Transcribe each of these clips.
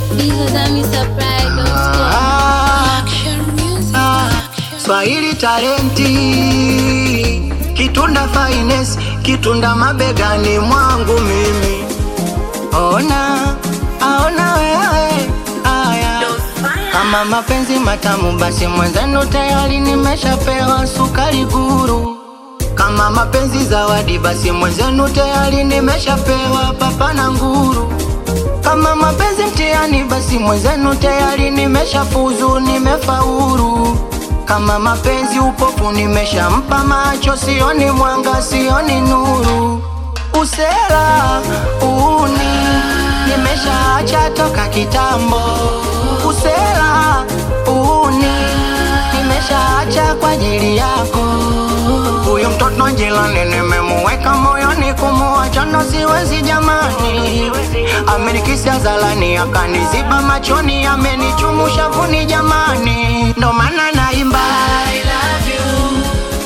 Ah, ah, Swahili talenti kitunda finest kitunda mabegani mwangu mimi ona aona wewe aya kama mapenzi matamu basi mwenzenu tayari nimeshapewa sukari guru kama mapenzi zawadi basi mwenzenu tayari nimeshapewa papa na nguru kama mapenzi mtihani basi mwenzenu tayari nimeshafuzu nimefaulu kama mapenzi upofu nimeshampa macho sioni mwanga sioni nuru usela uni nimeshaacha toka kitambo usela uni nimeshaacha kwa ajili yako huyu mtoto jilani nimemuweka moyoni kumuacha ndo siwezi jamani amenikisia zalani akaniziba machoni amenichumusha vuni jamani ndo maana naimba I love you.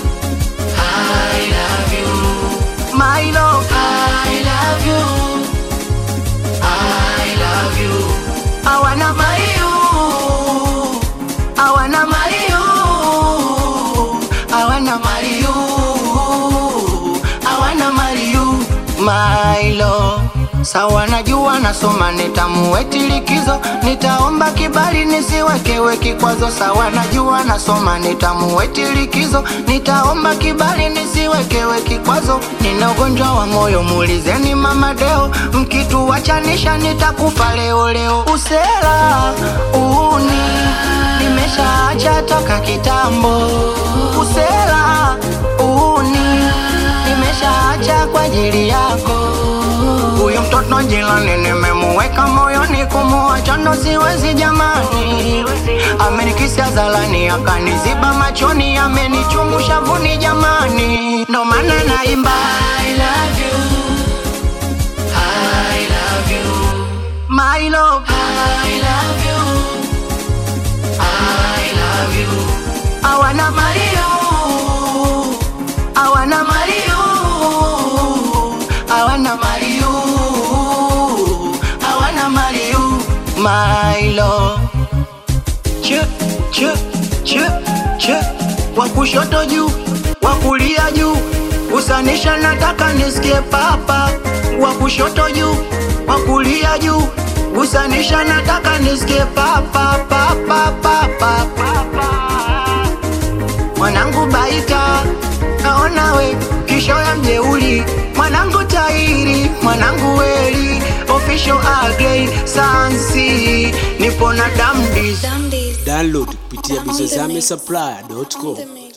I love you. My love, I love you. I love you. I wanna marry you. I wanna marry you. I wanna marry you. I wanna marry you. My love. Sawa najua nasoma nitamuweti likizo nitaomba kibali nisiwekewe kikwazo sawa najua nasoma nitamuweti likizo nitaomba kibali nisiwekewe kikwazo nina ugonjwa wa moyo muulizeni mama deo mkituwachanisha nitakufa leo leo usela uni nimeshaacha toka kitambo usela uni nimeshaacha kwa ajili yako huyu mtoto jilani nimemuweka moyoni kumuacha ndo siwezi jamani amenikisia zalani akaniziba machoni amenichumusha vuni jamani ndo maana naimba I love you. I love you. My love I love you. I love you. I wanna marry you. I wanna marry you. I wanna marry you. I wanna marry you. My love. Ch ch ch ch wa kushoto juu, wa kulia juu, kusanisha nataka nisikie papa. Wa kushoto juu, wa kulia juu, kusanisha nataka nisikie papa papa papa papa mwanangu baita naona we kisho ya mjeuli mwanangu tairi mwanangu weli official agrey sansi nipo na damdis Download kupitia bizozame supply.com.